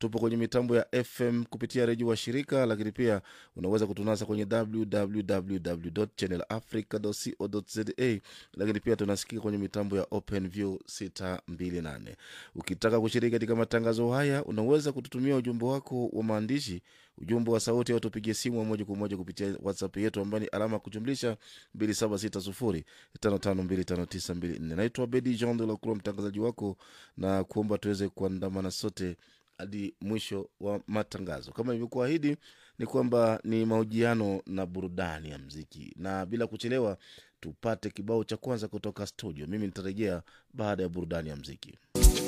tupo kwenye mitambo ya fm kupitia redio wa shirika lakini pia unaweza kutunasa kwenye www channelafrica co za lakini pia tunasikika kwenye mitambo ya openview 628 ukitaka kushiriki katika matangazo haya unaweza kututumia ujumbe wako wa maandishi ujumbe wa sauti au tupigie simu wa moja kwa moja kupitia whatsapp yetu ambayo ni alama ya kujumlisha 276055259254 naitwa bedi jean de lacroix mtangazaji wako na kuomba tuweze kuandamana sote hadi mwisho wa matangazo kama ilivyokuahidi ni kwamba ni mahojiano na burudani ya mziki na bila kuchelewa tupate kibao cha kwanza kutoka studio mimi nitarejea baada ya burudani ya mziki